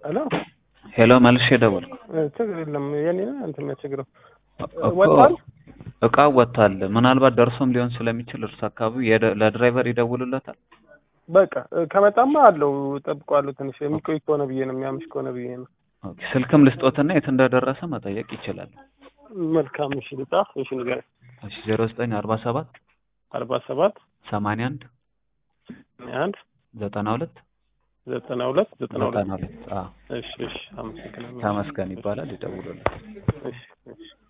ሄሎ ሄሎ መልሼ ደወልኩ። እ፣ ችግር የለም የኔ ነው እንትን የሚያስቸግረው እኮ ወጥቷል? እቃው ወጥቷል። ምናልባት ደርሶም ሊሆን ስለሚችል እርሱ አካባቢ የደ- ለድራይቨር ይደውሉለታል። በቃ እ፣ ከመጣማ አለው ጠብቀዋለሁ። ትንሽ የሚቆይ ከሆነ ብዬ ነው የሚያምሽ ከሆነ ብዬ ነው። ኦኬ፣ ስልክም ልስጦትና የት እንደደረሰ መጠየቅ ይችላል። መልካም እሺ፣ ልጻፍ እሺ፣ ንገረኝ። እሺ ዜሮ ዘጠኝ አርባ ሰባት አርባ ሰባት ሰማንያ አንድ አንድ ዘጠና ሁለት ዘጠና ሁለት ዘጠና ሁለት ዘጠና ሁለት አዎ እሺ፣ እሺ፣ አመሰግናለሁ። ተመስገን ይባላል። ይደውሉለት። እሺ፣ እሺ